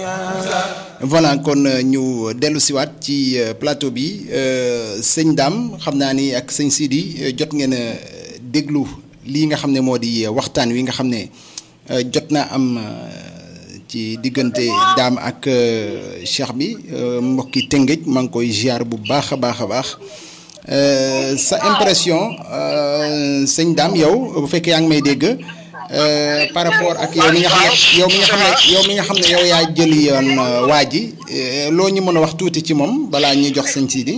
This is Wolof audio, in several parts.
voilà kon ñu dellu siwaat ci plateau bi sëñ Dame xam naa ni ak sëñ Sidi jot ngeen a déglu lii nga xam ne moo di waxtaan wi nga xam ne jot naa am ci diggante Dame ak Cheikh bi mbokki Tëngéej maa ngi koy ziar bu baax a baax a baax sa impression sëñ Dame yow bu fekkee yaa ngi may dégg. par rapport ak yow mi nga xam ne yow mi nga xam ne yow mi nga xam ne yow yaa jëli yoon waa ji loo ñu mën a wax tuuti ci moom balaa ñuy jox sëñ Sidi.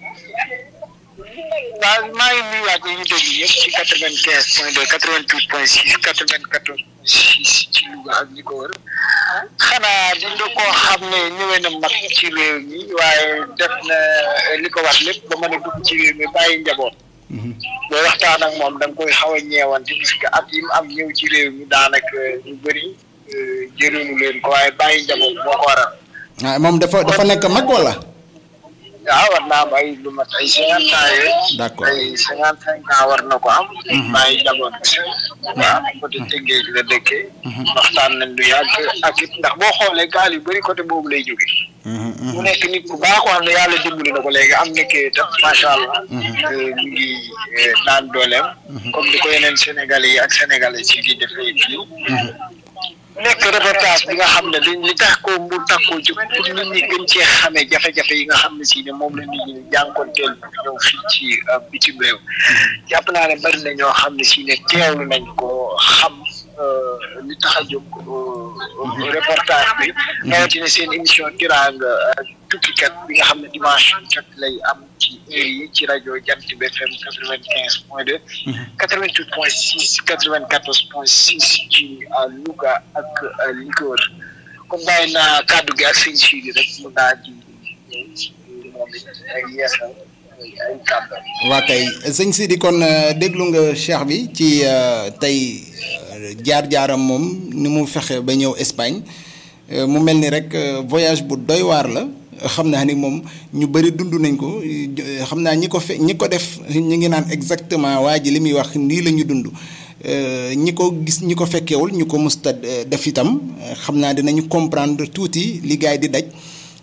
waaw maa ngi nuyuwaat ñu ngi déglu yëpp ci quatre vingt quinze point deux quatre vingt huit point six quatre vingt quatorze point six ci Louga ak ñi ko wër xanaa di nga koo xam ne ñëwee na mag ci réew mi waaye def na li ko wax lépp ba mën a dugg ci réew mi bàyyi njaboot. booy waxtaan ak moom da nga koy xaw a ñeewante parce que at yi mu am ñëw ci réew mi daanaka ñu bëri jëriñu leen ko waaye bàyyi njaboot moo ko waral. ah moom dafa dafa nekk mag wala. waaw war naa am ay lu mat ay cinquante ans yooyu. d'accord ay cinquante cinq ans war na ko am. bàyyi njaboot bi. waaw côté Tëngéej la dëkkee. waxtaan nañ lu yàgg ak it ndax boo xoolee gaal yu bëri côté boobu lay jóge mu nekk nit ku baax wax ne yàlla dimbali na ko léegi am na kii tam macha allah. ñu ngi naan dooleem. comme ni ko yeneen sénégalais yi ak sénégalais yi di defee fii. nekk reportage bi nga xam ne dañ li tax ko mu tax koo jóg pour nit ñi gën cee xamee jafe-jafe yi nga xam ne si ne moom la nit ñi jànkoonteel ñëw fii ci bitim réew jàpp naa ne bari na ñoo xam ne si ne teewlu nañ ko xam li tax a jóg reportage bi rawatina seen émission tiraanga tukkikat bi nga xam ne dimanche kat lay am ci heure yi ci rajo Jant bi FM quatre vingt quinze point deux quatre vingt huit point six quatre vingt quatorze point six ci Louga ak li ko wër comme bàyyi naa kàddu gi ak sëñ Sidi rek mu daa ji moom it ay yeesal ay kàddu waa kay sëñ Sidi kon déglu nga Cheikh bi ci tey jaar-jaaram moom ni mu fexe ba ñëw Espagne mu mel ni rek voyage bu doy waar la xam naa ni moom ñu bëri dund nañ ko xam naa ñi ko fe ñi ko def ñi ngi naan exactement waa ji li muy wax nii la ñu dund ñi ko gis ñi ko fekkewul ñu ko musta def itam xam naa dinañu comprendre tuuti li gaay di daj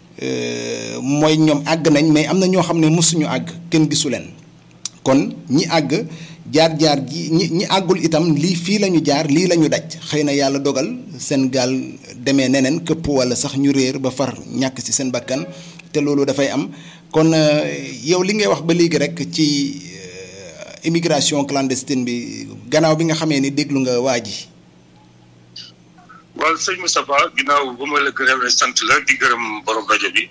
mooy ñoom àgg nañ mais am na ñoo xam ne mësuñu àgg kenn gisu leen kon ñi àgg jaar-jaar ji ñi ñi àggul itam lii fii la ñu jaar lii la ñu daj xëy na yàlla dogal seen gaal demee neneen këpp wala sax ñu réer ba far ñàkk ci seen bakkan te loolu dafay am kon yow li ngay wax ba léegi rek ci immigration clandestine bi gannaaw bi nga xamee ni déglu nga waa ji. waaw sëñ Moustapha ginnaaw ba ma la gërëm sant la di gërëm borom rajo bi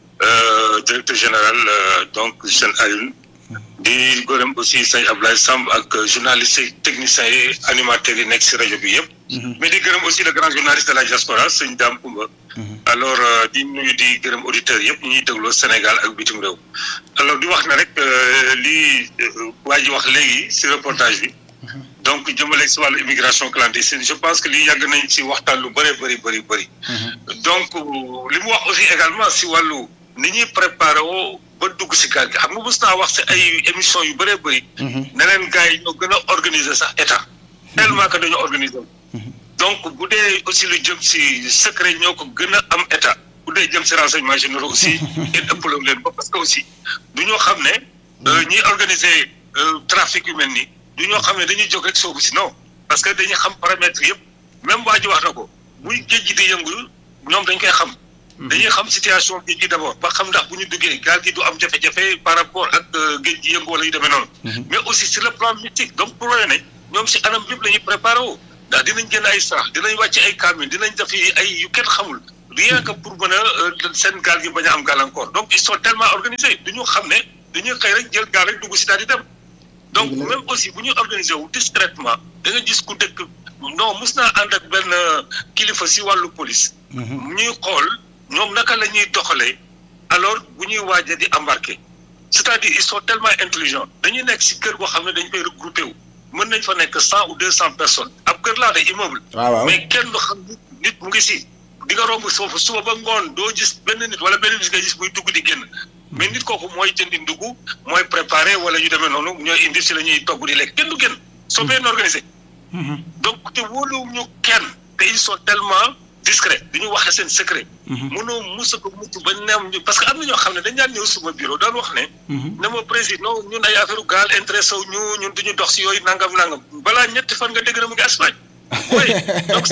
directeur général donc seen Alioune di gërëm aussi sëñ Ablaye Samb ak journaliste techniciens yi animateurs yi nekk si rajo bi yëpp. mais di gërëm aussi le grand journaliste de la diaspora sëñ Dame Koumba. alors di nuyu di gërëm auditeurs yëpp ñuy dégloo Sénégal ak bitim réew. alors di wax na rek lii waa ji wax léegi si reportage bi. donc jëmale si wàllu immigration clandestine je pense que lii yàgg nañ si waxtaan lu bëree bëri bëri bëri. donc li mu wax aussi également si wàllu ni ñuy préparé woo ba dugg si gaal gi xam nga mos naa wax si ay émission yu bëree bëri. ne leen gars yi ñoo gën a organiser sax état. tellement que dañoo organiser donc bu dee aussi lu jëm si secret ñoo ko gën a am état bu dee jëm si renseignement généraux aussi kenn ëppaloo leen ba parce que aussi du ñoo xam ne. ñiy organiser trafic yu mel nii. du ñoo xam ne dañuy jóg rek soobu si non parce que dañuy xam paramètres yëpp même waa ji wax na ko buy géej gi di yëngu ñoom dañ koy xam. dañuy xam situation géej gi d' abord ba xam ndax bu ñu duggee gaal gi du am jafe-jafe par rapport ak géej gi yëngu wala yu demee noonu. mais aussi sur le plan mystique donc pour loolu ne ñoom si anam yëpp la ñuy préparé woo ndax dinañ génn ay sarax dinañ wàcc ay camion dinañ def ay yu kenn xamul rien que pour mën a seen gaal gi bañ a am gàllankoor donc ils sont tellement organisés du ñu xam ne dañuy xëy rek jël gaal rek dugg si daal di dem. donc même aussi bu ñu organisé wu discrètement da nga gis ku dëkk non mus naa ànd ak benn kilifa si wàllu police. ñuy xool ñoom naka la ñuy doxalee alors bu ñuy waaj a di embarqué c'est-à-dire ils sont tellement intelligents dañuy nekk si kër goo xam ne dañ koy regroupé wu mën nañ fa nekk cent ou deux cent personnes ab kër laa de immeuble. mais kenn du xam nit mu ngi si. di nga romb foofu suba ba ngoon doo gis benn nit wala benn nit nga gis muy dugg di génn. mais nit kooku mooy jëndi ndugg mooy préparé wala yu demee noonu ñooy indi si la ñuy togg di lekk kenn du génn soo bien organisé. donc te wóoluwuñu kenn te ils sont tellement discret du ñu waxe seen secret. mënoo musa ko mucc ba neem ñu parce que am na ñoo xam ne dañ daan ñëw suma bureau daan wax ne. ne ma président ñun ay affaire gaal intéressé wu ñu ñun du ñu dox si yooyu nangam nangam balaa ñetti fan nga dégg na mu ngi Espagne. oui donc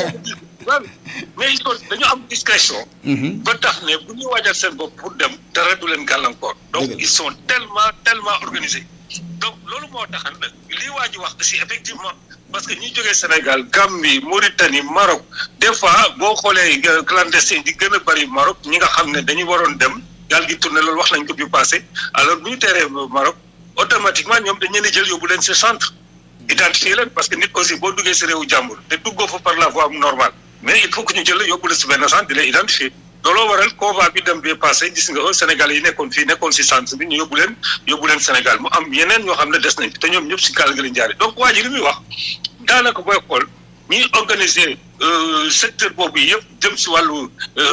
mais il faut dañu am discrétion. ba tax ne bu ñu waajal seen bopp pour dem dara du leen gàllankoor. donc ils sont tellement tellement organisés. donc loolu moo tax lii waa ji wax aussi effectivement parce que ñi jógee Sénégal Gambie Mauritanie Maroc des fois boo xoolee clandestin di gën a bëri Maroc ñi nga xam ne dañu waroon dem gaal gi tourné loolu wax nañ ko bi passé alors bu ñu teeree Maroc automatiquement ñoom dañ leen jël yóbbu leen si centre identifier leen parce que nit aussi boo duggee si réewu jàmbur te duggoo fa par la voie normale mais il faut que ñu jël yóbbu la si benn centre di leen identifier looloo waral convoi bi dem bi passé gis nga Sénégal yi nekkoon fii nekkoon si centre bi ñu yóbbu leen yóbbu leen Sénégal mu am yeneen ñoo xam ne des nañ te ñoom ñëpp si gaal gi lañ jaaree donc waa ji li muy wax daanaka booy xool ñuy organiser secteur boobu yëpp jëm si wàllu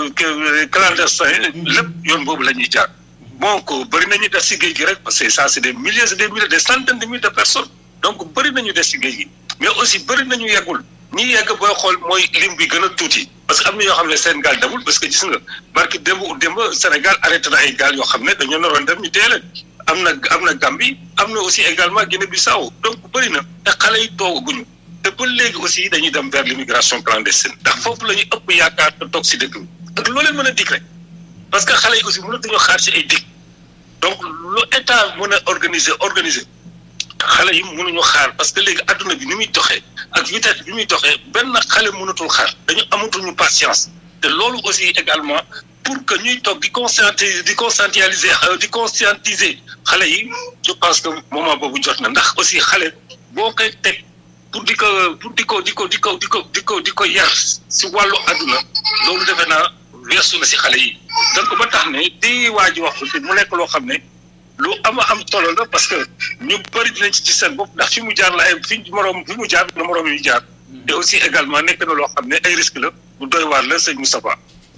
clandestin lépp yoon boobu la ñuy jaar donc bëri nañu des si géej gi rek parce que ça c'est des milliers et des milliers des centaines de milliers de personnes donc bëri nañu des si géej gi mais aussi bëri nañu yeggul ñi yegg booy xool mooy lim bi gën a tuuti parce que am na yoo xam ne seen gaal demul parce que gis nga barki démb démb Sénégal arrêté na ay gaal yoo xam ne dañoo naroon dem ñu tee leen am na am na Gambie am na aussi également Guinée-Bissau donc bëri na te xale yi toogaguñu te ba léegi aussi dañuy dem vers l'immigration clandestine ndax foofu la ñu ëpp yaakaar te toog si dëkk bi ak loo leen mën a dig rek parce que xale yi aussi mënatuñoo xaar si ay dig donc lu état mën a organiser organiser xale yi mënuñu xaar parce que léegi adduna bi ni muy doxee ak vitesse bi muy doxee benn xale mënatul xaar dañu amatuñu patience te loolu aussi également pour que ñuy toog di conscientiser di conscientiser di conscientiser xale yi je pense que moment boobu jot na ndax aussi xale boo koy teg pour di ko pour di ko di ko di ko di ko di ko di ko yar si wàllu adduna loolu defe naa weesu na si xale yi donc ba tax ne di waa ji wax aussi mu nekk loo xam ne lu ama am solo la parce que ñu bëri dinañ ci ci seen bopp ndax fi mu jaar la ay fi moroom fi mu jaar na moroom yu jaar te aussi également nekk na loo xam ne ay risque la bu doy waar la sëñ Moustapha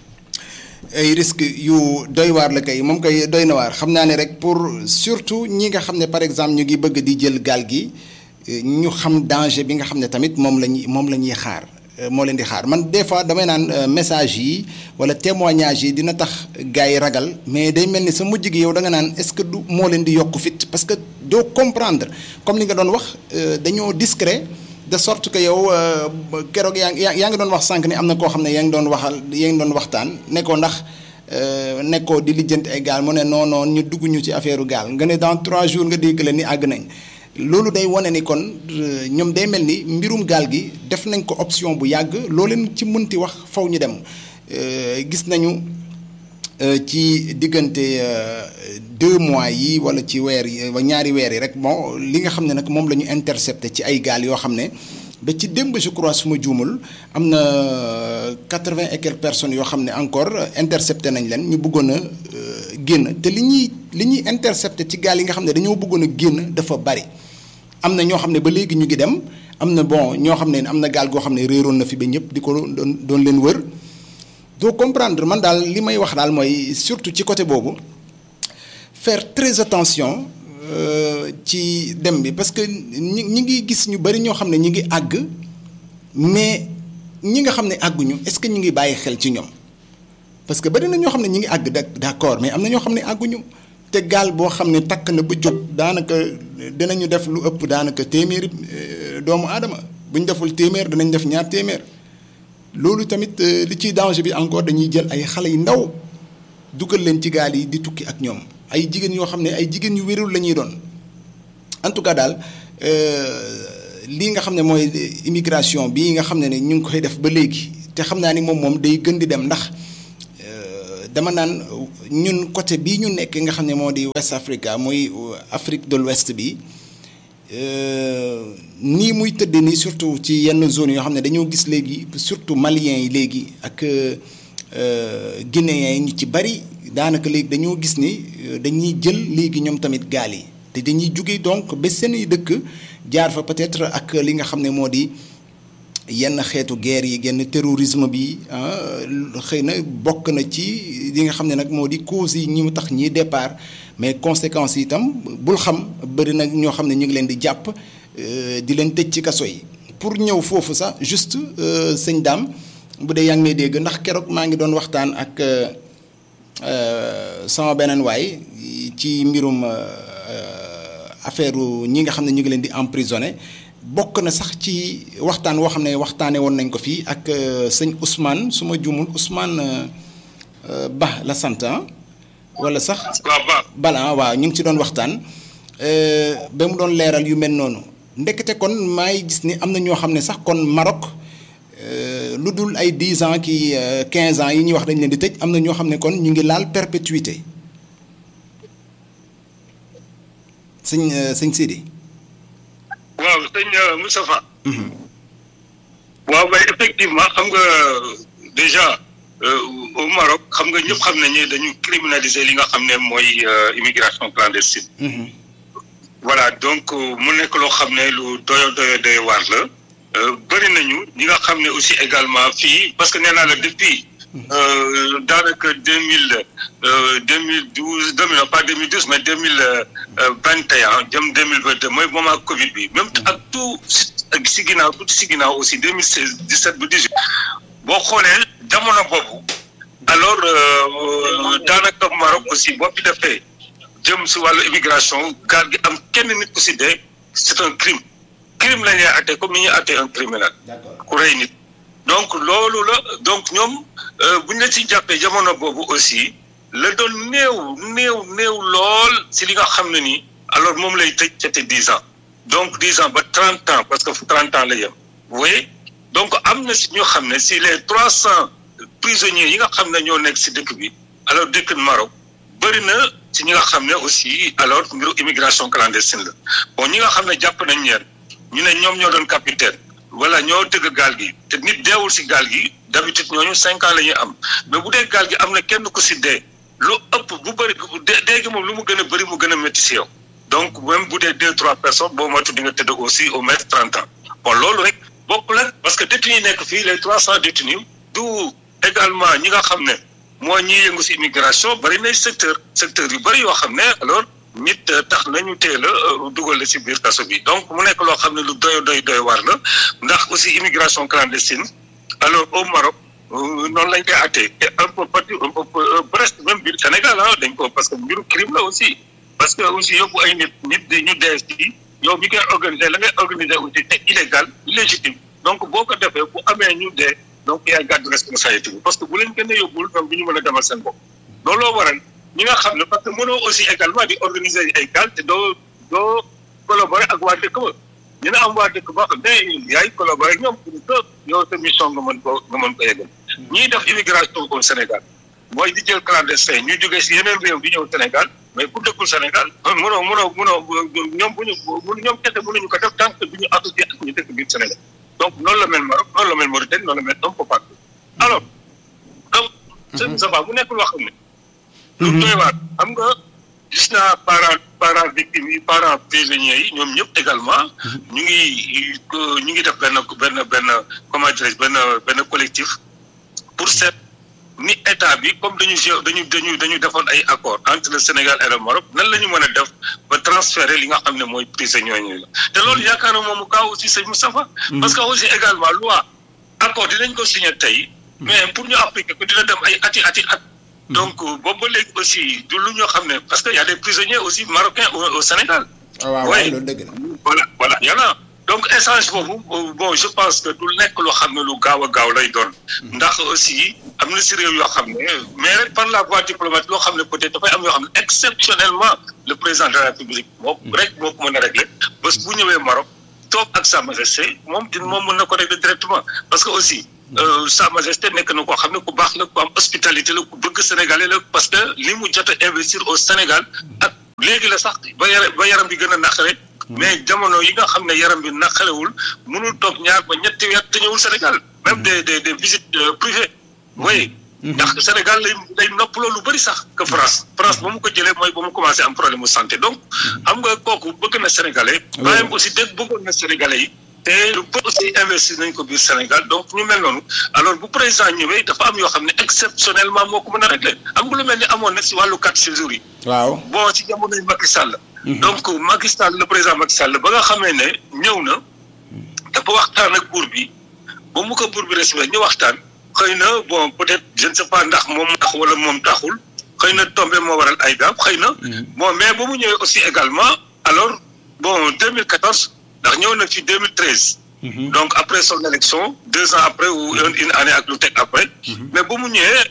ay risque yu doy waar la kay moom kay doy na waar xam naa ne rek pour surtout ñi nga xam ne par exemple ñu ngi bëgg di jël gaal gi ñu xam danger bi nga xam ne tamit moom la ñuy moom la ñuy xaar moo leen di xaar man des fois damay naan message yi wala témoignage yi dina tax gars yi ragal mais day mel ni sa mujj gi yow da nga naan est-ce que du moo leen di yokk fit parce que doo comprendre comme li nga doon wax dañoo discret de sorte que yow keroog yaa ngi yaa ngi doon wax sànq ni am na koo xam ne yaa ngi doon waxal yaa ngi doon waxtaan nekkoo ndax nekkoo di lijjanti ay gaal mu ne non non ñu dugg ñu ci affaire gaal nga ne dans trois jours nga dégg leen ni àgg nañ. loolu day wane ni kon ñoom day mel ni mbirum gaal gi def nañ ko option bu yàgg loo leen ci mënti wax faw ñu dem gis nañu ci diggante deux mois yi wala ci weer yi ñaari weer yi rek bon li nga xam ne nag moom la ñu intercepté ci ay gaal yoo xam ne ba ci démb je crois su ma juumul am na quatre-vingt et quelques personnes yoo xam ne encore intercepté nañ leen ñu bëggoon a génn te li ñuy li ñuy intercepté ci gaal yi nga xam ne dañoo bëggoon a génn dafa bari am na ñoo xam ne ba léegi ñu ngi dem am na bon ñoo xam ne am na gaal goo xam ne réeroon na fi ba ñëpp di ko doon doon leen wër doo comprendre man daal li may wax daal mooy surtout ci côté boobu faire très attention ci dem bi parce que ñi ñi ngi gis ñu bari ñoo xam ne ñi ngi àgg mais ñi nga xam ne àgguñu est-ce que ñu ngi bàyyi xel ci ñoom parce que bari na ñoo xam ne ñi ngi àgg d'accord mais am na ñoo xam ne àgguñu te gaal boo xam ne takk na ba jóg daanaka dinañu def lu ëpp daanaka téeméeri doomu aadama bu ñu deful téeméer danañ def ñaar téeméer loolu tamit li ciy danger bi encore dañuy jël ay xale yu ndaw dugal leen ci gaal yi di tukki ak ñoom ay jigéen yoo xam ne ay jigéen yu wérul la ñuy doon en tout cas daal lii nga xam ne mooy immigration bii nga xam ne ne ñu ngi koy def ba léegi te xam naa ni moom moom day gën di dem ndax dama naan ñun côté bii ñu nekk nga xam ne moo di West Africa muy Afrique de l'Ouest bi nii muy tëdd nii surtout ci yenn zones yoo xam ne dañoo gis léegi surtout maliens yi léegi ak guinéens yi ñu ci bari daanaka léegi dañoo gis ni dañuy jël léegi ñoom tamit gaal yi te dañuy jóge donc ba seen i dëkk jaar fa peut-être ak li nga xam ne moo di yenn xeetu guerre yi genn terrorisme bi xëy na bokk na ci li nga xam ne nag moo di cause yi ñi mu tax ñiy départ mais conséquences yi itam bul xam bëri nag ñoo xam ne ñu ngi leen di jàpp di leen tëj ci kaso yi pour ñëw foofu sax juste sëñ daam bu dee yaa ngi may dégg ndax keroog maa ngi doon waxtaan ak sama beneen waay ci mbirum affaire ñi nga xam ne ñu ngi leen di emprisonné bokk na sax ci waxtaan woo xam ne waxtaanee woon nañ ko fii ak sëñ Ousmane su ma juumul Ousmane Ba la sant wala sax. waaw Ba. Bala waaw ñu ngi ci doon waxtaan ba mu doon leeral yu mel noonu ndekete kon maay gis ni am na ñoo xam ne sax kon Maroc. lu dul ay dix ans ki quinze ans yi ñuy wax dañ leen di tëj am na ñoo xam ne kon ñu ngi laal perpétuité sëñ sëñ Sidi. waaw sëñ Moustapha. waaw mais effectivement xam nga déjà au Maroc xam nga ñëpp xam nañu dañu criminaliser li nga xam ne mooy immigration clandestine. voilà donc mu nekk loo xam ne lu doyo doyo doyo waar la. bëri nañu ñi nga xam ne aussi également fii parce que nee naa la depuis daanaka deux mille deux mille douze deux mille pas deux mille douze mais deux mille vingt et un jëm deux mille vingt deux mooy moment Covid bi même ak tout si ginnaaw tout si ginnaaw aussi deux mille seize dix sept ba dix huit boo xoolee jamono boobu alors daanaka Maroc aussi boo fi defee jëm si wàllu immigration gaal gi am kenn nit ku si dee c'est un crime. crime la ñuy atte comme ni ñuy atte un criminel ku rey nit donc loolu la donc ñoom bu ñu la ci jàppee jamono boobu aussi la doon néew néew néew lool si li nga xam ne nii alors moom lay tëj c'était dix ans donc dix ans ba trente ans parce que fu trente ans la yem oui donc am na si ñoo xam ne si les trois cents prisonniers yi nga xam ne ñoo nekk si dëkk bi alors dëkk Maroc bëri na si ñi nga xam ne aussi alors mbiru immigration clandestine la bon ñi nga xam ne jàpp nañ ñeen ñu ne ñoom ñoo doon capitaine wala ñoo tëgg gaal gi te nit deewul si gaal gi d'habitude ñooñu cinq ans la ñuy am mais bu dee gaal gi am na kenn ku si dee lu ëpp bu bëri dee gi moom lu mu gën a bëri mu gën a métti si yow donc même bu dee deux trois personnes boo moytu di nga tëdd aussi au moins trente ans bon loolu rek bokkul ak parce que détenus yi nekk fii les trois cents détenus du également ñi nga xam ne moo ñiy yëngu si immigration bëri nay secteur secteur yu bëri yoo xam ne alors nit tax nañu teel a dugal la ci biir kaso bi donc mu nekk loo xam ne lu doy doy doy war la ndax aussi immigration clandestine alors au Maroc noonu lañ koy attee et un peu partout un peu presque même biir Sénégal ah dañ ko parce que mbiru crime la aussi parce que aussi yóbbu ay nit nit di ñu dee ci yow mi koy organiser la ngay organiser aussi c'est illégal illégitime donc boo ko defee bu amee ñu dee donc yaay gàddu responsabilité bi parce que bu leen kenn yóbbul ñoom du ñu mën a demal seen bopp looloo waral ñi nga xam ne parce que mënoo aussi également di organiser ay gaal te doo doo collaborer ak waa dëkk ba ñu ne am waa dëkk boo xam ne yaay collaborer ak ñoom pour que yow sa mission nga mën ko nga mën ko yeggal ñiy def immigration au Sénégal mooy di jël clandestin ñu jógee si yeneen réew di ñëw Sénégal mais ku dëkkul Sénégal mënoo mënoo mënoo ñoom bu ñu ñoom kese mënuñu ko def tant que du ñu associé ak ñu dëkk biir Sénégal donc noonu la mel Maroc noonu la mel Mauritanie noonu la mel un peu partout alors donc seen sabaa bu nekk loo xam ne lu doy waar xam nga gis naa parents parents victimes yi parents prisonniers yi ñoom ñëpp également ñu ngi ñu ngi def benn benn benn comment dirais benn benn collectif pour seet ni état bi comme dañu dañu dañu dañu defoon ay accord entre le Sénégal et le Maroc nan la ñu mën a def ba transférer li nga xam ne mooy prisonniers yi la te loolu yaakaar na moom mu kaw aussi sëñ Moustapha parce que aussi également loi accord dinañ ko signé tey mais pour ñu appliquer ko dina dem ay ati ati at donc boobu ba léegi aussi du lu ñoo xam ne parce que y a des prisonniers aussi marocains au, au Sénégal. waaw waaw loolu dëgg la. voilà voilà y en a donc échange boobu bon je pense que du nekk loo xam ne lu gaaw a gaaw lay doon. ndax aussi am na si réew yoo xam ne mais rek par la voie diplomatique loo xam ne peut-être dafay am yoo xam ne exceptionnellement le président de la République moom rek moo ko mën a régler bés bu ñëwee Maroc toog ak sa majesté moom din moom mën na ko régler directement parce que aussi. Sa Majesté nekk na koo xam ne ku baax la ku am hospitalité la ku bëgg sénégalais la parce que li mu jot a investir au Sénégal ak léegi la sax ba yaram ba yaram bi gën a naqare mais jamono yi nga xam ne yaram bi naqarewul mënul toog ñaar ba ñetti weer te ñëwul Sénégal même des des des visites privées oui ndax Sénégal lay lay noppaloo lu bëri sax que France France ba mu ko jëlee mooy ba mu commencé am problème mu santé donc xam nga kooku bëgg na sénégalais bàyyam aussi dégg bëggoon na sénégalais yi te lu bëri aussi investir nañ ko biir Sénégal donc ñu mel noonu alors bu président ñëwee dafa am yoo xam ne exceptionnellement moo ko mën a réglé am nga lu mel ni amoon na si wàllu quatre séjours yi. waaw bon si jamonoy Macky Sall. donc Macky Sall le président Macky Sall ba nga xamee ne ñëw na dafa waxtaan ak buur bi ba mu ko buur bi respecté ñu waxtaan xëy na bon peut-être je ne sais pas ndax moom tax wala moom taxul xëy na tombé moo waral ay gaab xëy na. bon mais ba mu ñëwee aussi également alors bon 2014 ndax ñëw na fi 2013. donc après son élection deux ans après ou une année ak lu teg après. mais ba mu ñëwee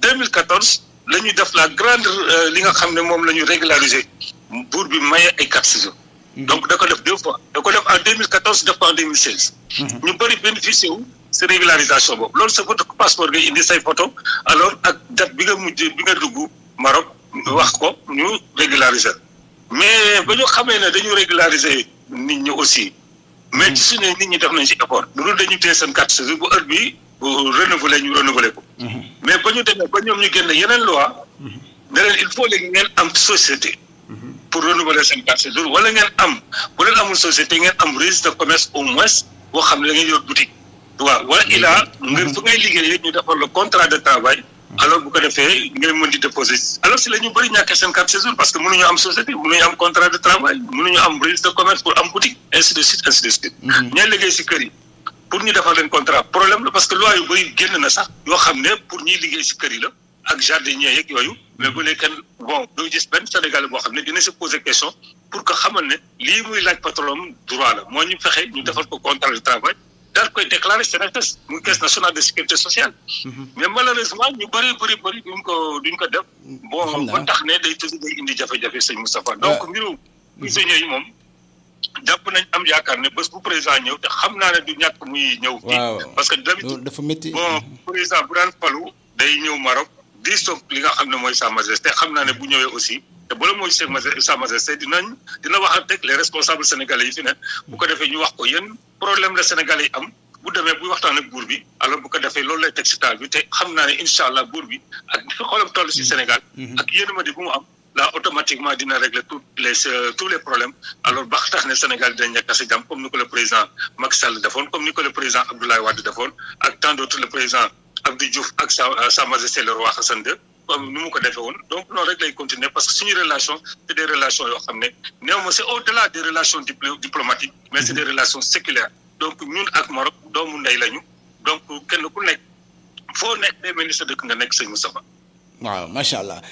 2014 la ñuy def la grande li nga xam ne moom la ñu régulariser buur bi maye ay carte séjour. donc da ko def deux fois da ko def en 2014 def ko en 2016. ñu bëri bénéficié wu si régularisation boobu loolu sa photo passeport ngay indi say photo alors ak date bi nga mujj bi nga dugg Maroc wax ko ñu régulariser mais ba ñu xamee ne dañu régulariser nit ñi aussi. mais ci suñu nit ñi def nañ ci effort bu dul dañu téye seen carte séjour bu heure bi renouveler ñu renouveler ko. mais ba ñu demee ba ñoom ñu génne yeneen loi ne leen il faut léegi ngeen am société. pour renouveler seen carte séjour wala ngeen am bu leen amul société ngeen am registre de commerce au moins boo xam ne da ngeen yor boutique. waaw wala ilaa nga fu ngay liggéeyee ñu defal le contrat de travail. alors bu ko defee ngeen mën di déposer alors si la ñu bëri ñàkkee seen carte séjour parce que mënuñu am société mënuñu am contrat de travail mënuñu am registre de commerce pour am boutique ainsi de suite ainsi de suite. ñooy liggéey si kër yi pour ñu defal leen contrat problème la parce que loi yu bëri génn na sax yoo xam ne pour ñuy liggéey si kër yi la ak jardinier yeeg yooyu mais bu nekkee bon doo gis benn Sénégalais boo xam ne dina se poser question pour que xamal ne lii muy laaj patron droit la moo ñu fexe ñu defal ko contrat de travail. daal koy déclaré CNRS muy caisse nationale de sécurité sociale. mais malheureusement ñu bëri bëri bëri duñ ko duñ ko def. bon ba tax ne day toujours day indi jafe-jafe sëñ Moustapha. donc mbiru prisonniers yi moom jàpp nañ am yaakaar ne bés bu président ñëw te xam naa ne du ñàkk muy ñëw. waaw parce que d'habitude dafa métti. bon président bu daan falu day ñëw Maroc di soog li nga xam ne mooy sa majesté xam naa ne bu ñëwee aussi. te bala mooy sa majesté dinañ dina wax ak les responsables sénégalais yi fi ne bu ko defee ñu wax ko yéen problème la sénégalais yi am bu demee buy waxtaan ak buur bi alors bu ko defee loolu lay teg si taal bi te xam naa ne incha allah buur bi ak fi xoolam toll si Sénégal. ak yéen ma di bu mu am là automatiquement dina régler tous les tous les problèmes alors ba tax ne Sénégal dina nekk si jàmm comme ni ko le président Macky Sall defoon comme ni ko le président Abdoulaye Wade defoon ak tant d'autres le président Abdou Diouf ak sa sa majesté le roi Hassan II comme ni mu ko defee woon donc noonu rek lay continuer parce que suñu relation c'est des relations yoo xam ne néew ma c'est au-delà des relations diplomatiques mais c'est des relations séculaires donc ñun ak Maroc doomu ndey lañu donc kenn ku nekk foo nekk day mel ni sa dëkk nga nekk sëñ Moustapha waaw macha allah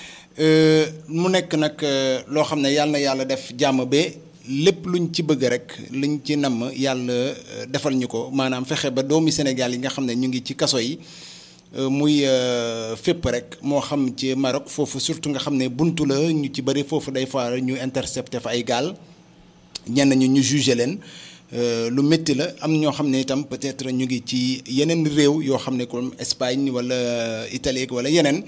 mu nekk nag loo xam ne yàlla na yàlla def jàmm ba lépp luñ ci bëgg rek luñ ci namm yàlla defal ñu ko maanaam fexe ba doomi Sénégal yi nga xam ne ñu ngi ci kaso yi muy fépp rek moo xam ci Maroc foofu surtout nga xam ne buntu la ñu ci bëri foofu day faar ñu intercepté fa ay gaal ñenn ñu ñu jugé leen lu métti la am ñoo xam ne itam peut-être ñu ngi ci yeneen réew yoo xam ne comme Espagne wala Italie wala yeneen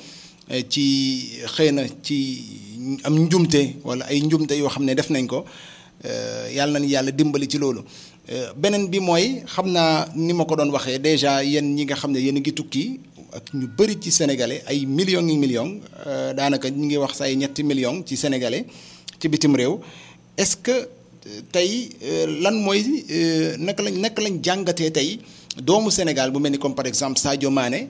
ci xëy na ci am njumte wala ay njumte yoo xam ne def nañ ko yàlla nañ yàlla dimbali ci loolu beneen bi mooy xam naa ni ma ko doon waxee déjà yéen ñi nga xam ne yéen a ngi tukki ak ñu bëri ci sénégalais ay millions yi millions daanaka ñu ngi wax say ñetti millions ci sénégalais ci bitim réew est-ce que tey lan mooy naka lañ naka lañ jàngatee tey doomu Sénégal bu mel ni comme par exemple Sadio Mané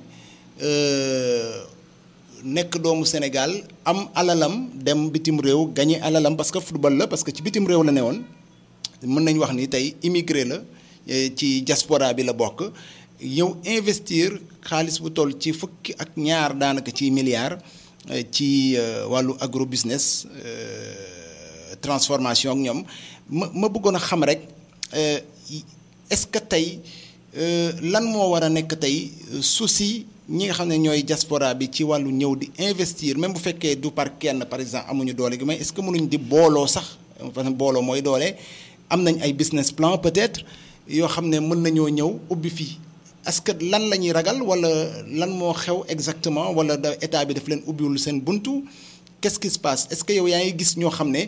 nekk doomu Sénégal am alalam dem bitim réew gagné alalam parce que football la parce que ci bitim réew la ne woon mën nañ wax ni tey immigré la ci diaspora bi la bokk ñëw investir xaalis bu toll ci fukki ak ñaar daanaka ci milliards ci wàllu agro business transformation ak ñoom ma ma bëggoon a xam rek est-ce que tey lan moo war a nekk tey souci ñi nga xam ne ñooy diaspora bi ci wàllu ñëw di investir même bu fekkee du par kenn par exemple amuñu doole gi mais est-ce que mënuñ di booloo sax parce que booloo mooy doole am nañ ay business plan peut-être yoo xam ne mën nañoo ñëw ubbi fii est-ce que lan la ñuy ragal wala lan moo xew exactement wala da état bi daf leen ubbiwul seen buntu qu'est-ce qui se passe est-ce que yow yaa ngi gis ñoo xam ne